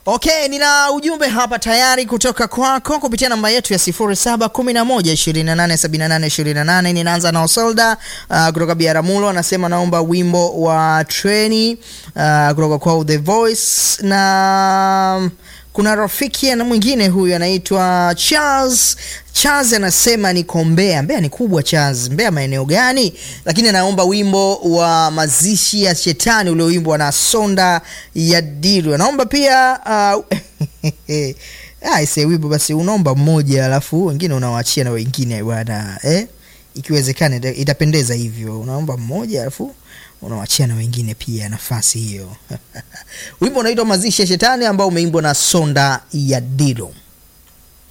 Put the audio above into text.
Okay, nina ujumbe hapa tayari kutoka kwako kupitia namba yetu ya 0711287828. Ninaanza na Osolda uh, kutoka Biaramulo, anasema naomba wimbo wa treni uh, kutoka kwa The Voice, na kuna rafiki na mwingine huyu anaitwa Charles. Charles anasema niko Mbeya. Mbeya ni kubwa Charles. Mbeya maeneo gani? Lakini anaomba wimbo wa mazishi ya shetani ulioimbwa na Sonda ya Diru. Anaomba pia uh, aise wimbo basi unaomba mmoja alafu wengine unawaachia na wengine bwana eh? Ikiwezekana ita- itapendeza hivyo, unaomba mmoja alafu unawachia na wengine pia nafasi hiyo. Wimbo unaitwa mazishi ya shetani ambao umeimbwa na Sonda ya Diru.